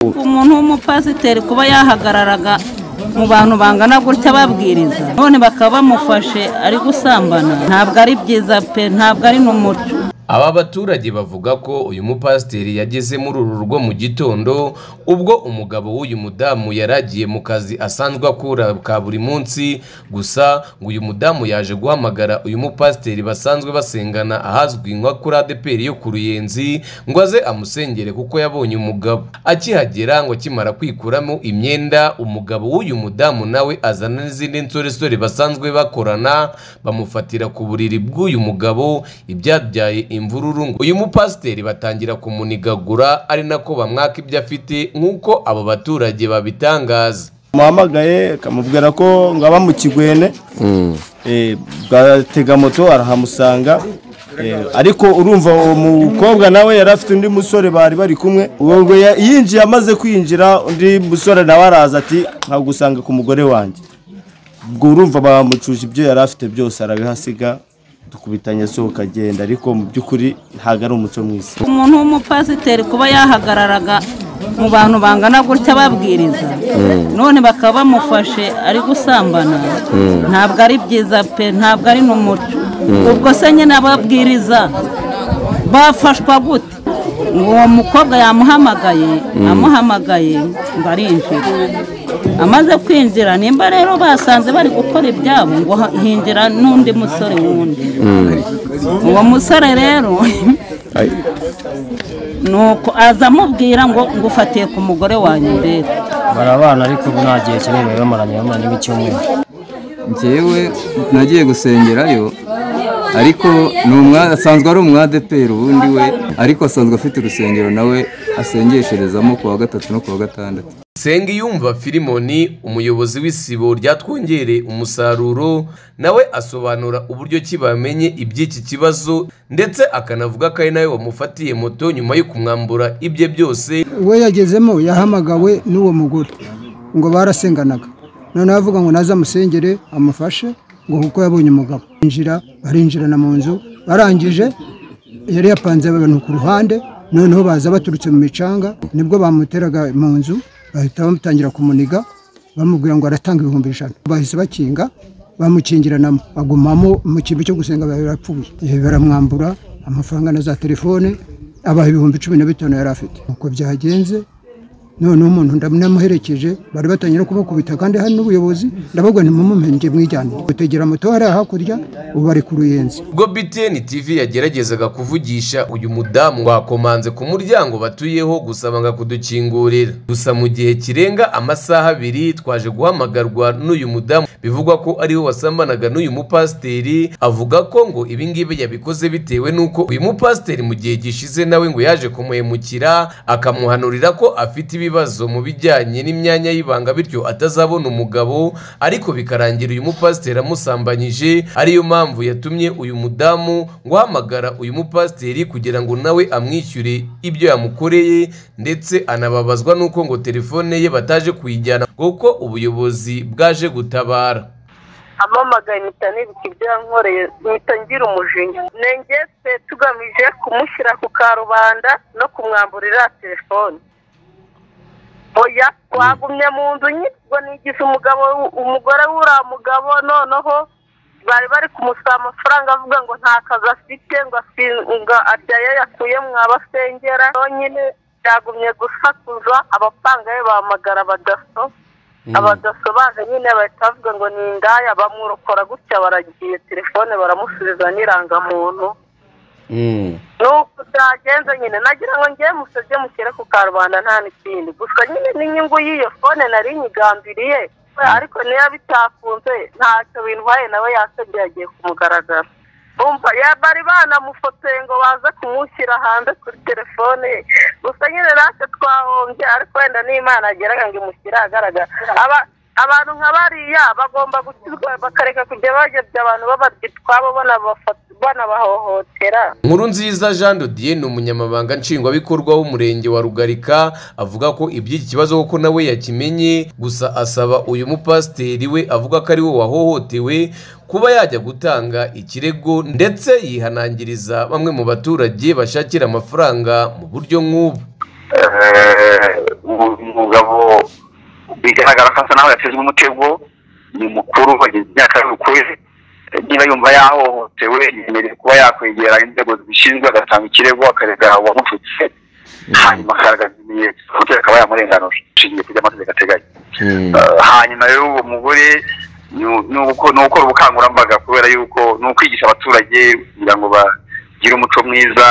umuntu w'umupasiteri kuba yahagararaga mu bantu bangana gutya babwiriza none bakaba bamufashe ari gusambana ntabwo ari byiza pe ntabwo ari n'umuco Aba baturage bavuga ko uyu mupasiteri yageze muri uru rugo mu gitondo ubwo umugabo w'uyu mudamu yari agiye mu kazi asanzwe akura ka buri munsi gusa ngo uyu mudamu yaje guhamagara uyu mupasiteri basanzwe basengana ahazwi nka kuri adeperi yo ku ruyenzi ngo aze amusengere kuko yabonye umugabo akihagera ngo akimara kwikuramo imyenda umugabo w'uyu mudamu nawe azana n'izindi nsoresore basanzwe bakorana bamufatira ku buriri bw'uyu mugabo ibyabyaye imvururu ngo uyu mupasiteri batangira kumunigagura ari nako bamwaka ibyo afite nk'uko abo baturage babitangaza muhamagaye akamubwira ko ngaba mu kigwene Eh, bwatega moto arahamusanga Eh, ariko urumva uwo mukobwa nawe yari afite undi musore bari bari kumwe uwo ngo ya- yinjiye amaze kwinjira undi musore nawe araza ati nkagusanga ku mugore wanjye ubwo urumva bamucuje ibyo yari afite byose arabihasiga dukubitanya sohoka agenda ariko mu by'ukuri ntabwo ari umuco mwiza umuntu w'umupasiteri kuba yahagararaga mu bantu bangana gutya babwiriza none bakaba bamufashe ari gusambana ntabwo ari byiza pe ntabwo ari n'umuco ubwo se nyine ababwiriza bafashwa gute uwo mukobwa yamuhamagaye amuhamagaye ngo arinjira amaze kwinjira nimba rero basanze bari gukora ibyabo ngo hinjira n'undi musore wundi uwo musore rero nuko aza amubwira ngo ngufatiye ku mugore wanjye mbere barabana ariko ubu nta gihe kinini bari bamaranye bamaranye nk'icyumweru njyewe nagiye gusengerayo ariko ni umwa asanzwe ari umwadeperi ubundi we ariko asanzwe afite urusengero nawe asengesherezamo ku wa gatatu no ku wa gatandatu Nsengiyumva Filimoni umuyobozi w'isibo ryatwongereye umusaruro nawe asobanura uburyo ki bamenye iby'iki kibazo ndetse akanavuga ko ari nawe wamufatiye moto nyuma yo kumwambura ibye byose we yagezemo yahamagawe n'uwo mugore ngo barasenganaga noneho avuga ngo naze amusengere amufashe ngo kuko yabonye umugabo injira barinjirana mu nzu barangije yari yapanze abantu ku ruhande noneho baza baturutse mu micanga nibwo bamuteraga mu nzu bahita bamutangira kumuniga bamubwira ngo aratanga ibihumbi ijana bahise bakinga bamukingiranamo agumamo mu kintu cyo gusenga biba birapfuye Eh, baramwambura amafaranga na za telefone abaha ibihumbi cumi na bitanu yari afite uko byagenze noneho umuntu ndamuherekeje bari batangiye no kumukubita kandi hari n'ubuyobozi ndababwa ntimumumenye mwijyane gutegera moto hariya hakurya ubu bari ku ruyenzi ubwo btn tv yageragezaga kuvugisha uyu mudamu wakomanze ku muryango batuyeho gusa banga kudukingurira gusa mu gihe kirenga amasaha abiri twaje guhamagarwa n'uyu mudamu bivugwa ko ariwe wasambanaga n'uyu mupasiteri avuga ko ngo ibi ngibi yabikoze bitewe n'uko uyu mupasiteri mu gihe gishize nawe ngo yaje kumuhemukira akamuhanurira ko afite ibibazo mu bijyanye n'imyanya y'ibanga bityo atazabona umugabo ariko bikarangira uyu mupasiteri amusambanyije ariyo mpamvu yatumye uyu mudamu guhamagara uyu mupasiteri kugira ngo nawe amwishyure ibyo yamukoreye ndetse anababazwa n'uko ngo telefone ye bataje kuyijyana kuko ubuyobozi bwaje gutabara amamagaye mpita nibuka ibyo yankoreye mpita ngira umujinya nenge twe tugamije kumushyira ku karubanda no kumwamburira telefone oya twagumye mu nzu nyibwo nigize umugabo umugore w'uriya mugabo noneho bari bari kumusaba amafaranga avuga ngo nta kazi afite ngo asi- ngo aryayo yakuye mwabasengera nyine byagumye gusakuza abapanga be bahamagara abadaso abadaso baje nyine bahita bavuga ngo ni indaya bamurokora gutya baragiye telefone baramusubiza n'irangamuntu nuko byagenze nyine nagira ngo ngewe musabye mushyire ku karubanda nta n'ikindi gusa nyine n'inyungu y'iyo fone nari nyigambiriye ariko niyo bitakunze ntacyo bintwaye nawe yasabye yagiye kumugaragara umva ya- bari banamufotoye ngo baze kumushyira hanze kuri telefone ye gusa nyine natwe twahombye ariko wenda n'imana yageraga ngo imushyire ahagaragara Aba- abantu nka bariya bagomba gukizwa bakareka kujya bayobya abantu babarya utwabo banabafata- banabahohotera nkuru nziza jean de dieu ni umunyamabanga nshingwabikorwa w'umurenge wa rugarika avuga ko iby'iki kibazo kuko nawe yakimenye gusa asaba uyu mupasiteri we avuga ko ariwe wahohotewe kuba yajya gutanga ikirego ndetse yihanangiriza bamwe mu baturage bashakira amafaranga mu buryo nk'ubu Eh, mu bigaragara ko asa naho yatezwe umutego ni mukuru wagize imyaka y'ukwezi niba yumva yahohotewe yemereye kuba yakwegera inzego zibishinzwe agatanga ikirego akarega uwamupfutse hanyuma akagaragaza ibimenyetso umuturage akaba yamurenganura ishingiye ku byo amategeko ateganya Eh, hanyuma rero uwo mugore ni- ni uko- ni ugukora ubukangurambaga kubera yuko ni ukwigisha abaturage kugira ngo bagire umuco mwiza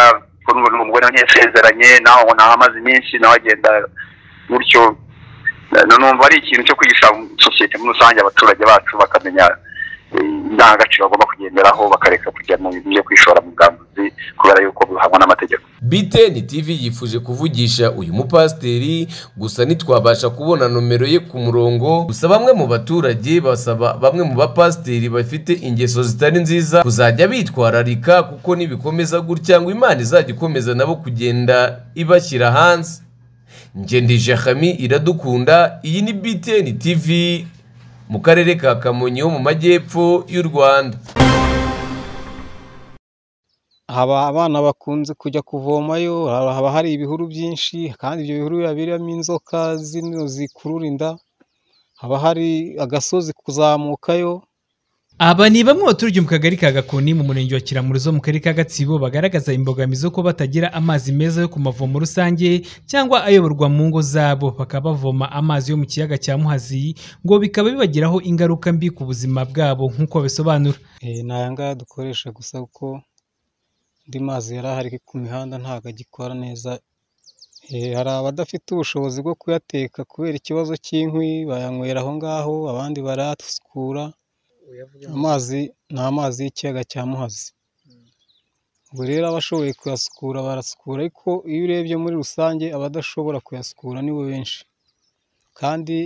kuko n'ubu ni umugore yasezeranye nawe ubona amaze iminsi nawe agenda gutyo Eh, numva ari ikintu cyo kwigisha sosiyete muri rusange abaturage bacu bakamenya eh, indangagaciro bagomba kugenderaho bakareka kujya mu bintu byo kwishora mu bwambuzi kubera yuko bihabwa n'amategeko biteni tivi yifuje kuvugisha uyu mupasiteri gusa ntitwabasha kubona nomero ye ku murongo gusa bamwe mu baturage basaba bamwe mu bapasiteri bafite ingeso zitari nziza kuzajya bitwararika kuko nibikomeza gutya ngo imana izajya ikomeza nabo kugenda ibashyira hanze ngendije hami iradukunda iyi ni biteni tivi mu karere ka kamonyi ho mu majyepfo y'u rwanda haba abana bakunze kujya kuvomayo haba haba hari ibihuru byinshi kandi ibyo bihuru biba birimo inzoka zino zikurura inda haba hari agasozi kuzamukayo aba ni bamwe baturage mu kagari ka gakoni mu murenge wa kiramuruzo mu karere ka gatsibo bagaragaza imbogamizi zo kuba batagira amazi meza yo ku mavomo rusange cyangwa ayoborwa mu ngo zabo bakaba bavoma amazi yo mu kiyaga cya muhazi ngo bikaba bibagiraho ingaruka mbi ku buzima bwabo nk'uko babisobanura Eh, ni aya ngaya dukoresha gusa kuko andi mazi yari ahari ku mihanda ntabwo agikora neza Eh, hari abadafite ubushobozi bwo kuyateka kubera ikibazo cy'inkwi bayanywera aho ngaho abandi barayasukura amazi ni amazi y'ikiyaga cya muhazi ubwo rero abashoboye kuyasukura barasukura ariko iyo urebye muri rusange abadashobora kuyasukura nibo benshi kandi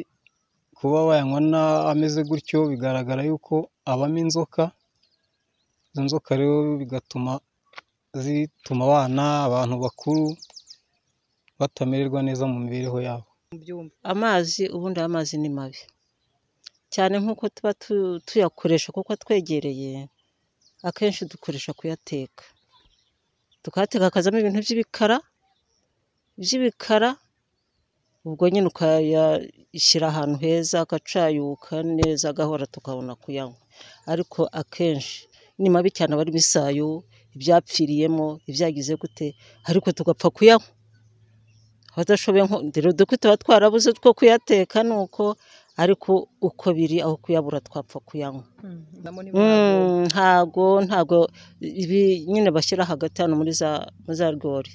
kuba wayanywa na- ameze gutyo bigaragara yuko abamo inzoka izo nzoka rero bigatuma zituma abana abantu bakuru batamererwa neza mu mibereho yabo amazi ubundi aya amazi ni mabi cyane nk'uko tuba tu- tuyakoresha kuko atwegereye akenshi dukoresha kuyateka tukayateka akazamo ibintu by'ibikara by'ibikara ubwo nyine ukayashyira ahantu heza agacayuka neza agahora tukabona kuyanywa ariko akenshi ni mabi cyane aba arimo isayo ibyapfiriyemo ibyagize gute ariko tugapfa kuyanywa abadashoboye nko rero dukwi tuba twarabuze two kuyateka ni uko ariko uko biri aho kuyabura twapfa kuyanywa Mm, ntago ntago ibi nyine bashyira hagati hano muri za muri za rwori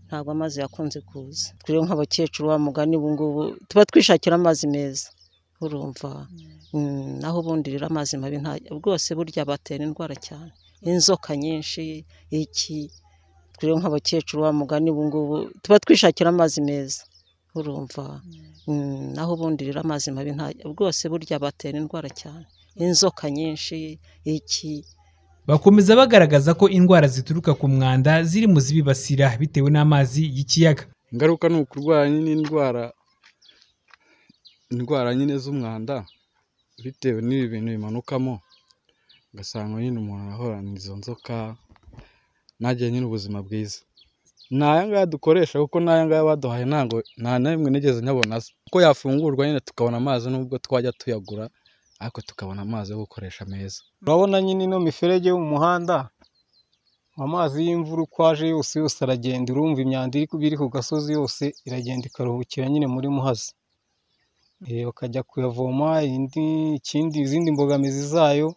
ntago amazi yakunze kuza twiriwe nk'abakecuru wa mugani ubu ngubu tuba twishakira amazi meza urumva Mm, naho ubundi rero amazi mabi nta rwose burya batera indwara cyane inzoka nyinshi iki twiriwe nk'abakecuru wa mugani ubu ngubu tuba twishakira amazi meza urumva Mm, naho ubundi rero amazi mabi nta rwose burya batera indwara cyane inzoka nyinshi iki bakomeza bagaragaza ko indwara zituruka ku mwanda ziri mu zibibasira bitewe n'amazi y'ikiyaga ingaruka ni ukurwara nyine indwara indwara nyine z'umwanda bitewe n'ibi bintu bimanukamo ugasanga nyine umuntu arahorana izo nzoka ntagire nyine ubuzima bwiza ni aya ngaya dukoresha kuko n'aya ngaya baduhaye ntabwo nta na rimwe nigeze nyabona asa kuko yafungurwa nyine tukabona amazi nubwo twajya tuyagura ariko tukabona amazi yo gukoresha meza urabona nyine ino miferege yo mu muhanda amazi y'imvura uko aje yose yose aragenda urumva imyanda iri ku- iri ku gasozi yose iragenda ikaruhukira nyine muri muhazi Eh, bakajya kuyavoma indi ikindi izindi mbogamizi zayo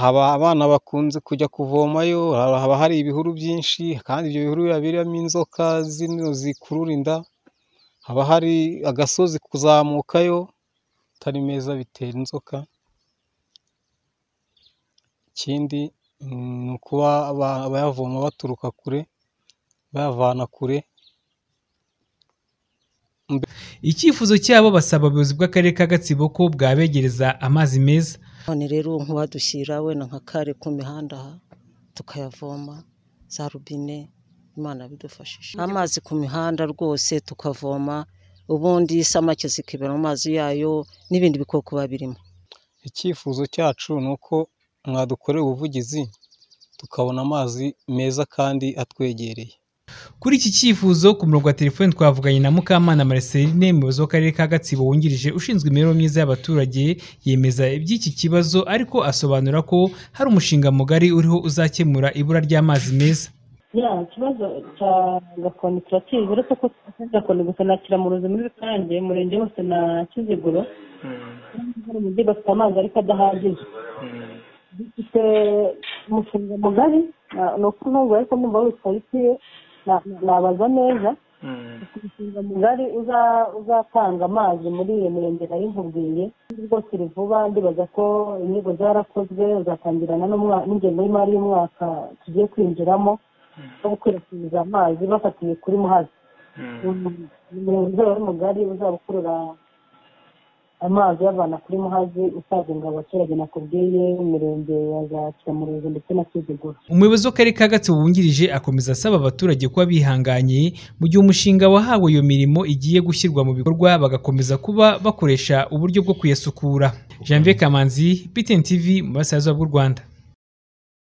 haba abana bakunze kujya kuvomayo haba haba hari ibihuru byinshi kandi ibyo bihuru biba birimo inzoka zino zikurura inda haba hari agasozi kuzamukayo atari meza bitera inzoka ikindi mm, ni ukuba aba- abayavoma baturuka kure bayavana kure icyifuzo cyabo basaba ubuyobozi bw'akarere ka gatsibo ko bwabegereza amazi meza none rero nk'uwadushyira wenda nka kare ku mihanda aha tukayavoma za rubine imana bidufashije amazi ku mihanda rwose tukavoma ubundi isamake zikibera mu mazi yayo n'ibindi bikoko biba birimo icyifuzo cyacu ni uko mwadukorera ubuvugizi tukabona amazi meza kandi atwegereye kuri iki cyifuzo ku murongo wa telefoni twavuganye na Mukamana Marceline umuyobozi w'akarere ka Gatsibo wungirije ushinzwe imibereho myiza y'abaturage yemeza iby'iki kibazo ariko asobanura ko hari umushinga mugari uriho uzakemura ibura ry'amazi meza ya ikibazo cya gakoni kirakiri uretse ko atari gakoni gusa na kiramuruzi muri rusange umurenge wose na kiziguro hari umujyi bafite amazi ariko adahagije dufite umushinga mugari ni uko nubwo ariko mwumva witwa bitiye nabaza neza umushinga mugari uza- uzatanga amazi muri iyo mirenge nayo nkubwiye rwose rivuba ndibaza ko inyigo zarakozwe uzatangirana n'umwa- n'ingengo y'imari y'umwaka tugiye kwinjiramo no gukwirakwiza amazi bafatiye kuri muhazi umurenge uzaba ari mugari uzaba ukurura amazi uyavana kuri muhazi usagenga abaturage nakubwiye imirenge ya za kiramuruzi ndetse na kiziguro umuyobozi w'akarere ka gatsibo wungirije akomeza asaba abaturage kuba bihanganye mu gihe umushinga wahawe iyo mirimo igiye gushyirwa mu bikorwa bagakomeza kuba bakoresha uburyo bwo kuyasukura janvier kamanzi btn tv mu burasirazuba bw'u rwanda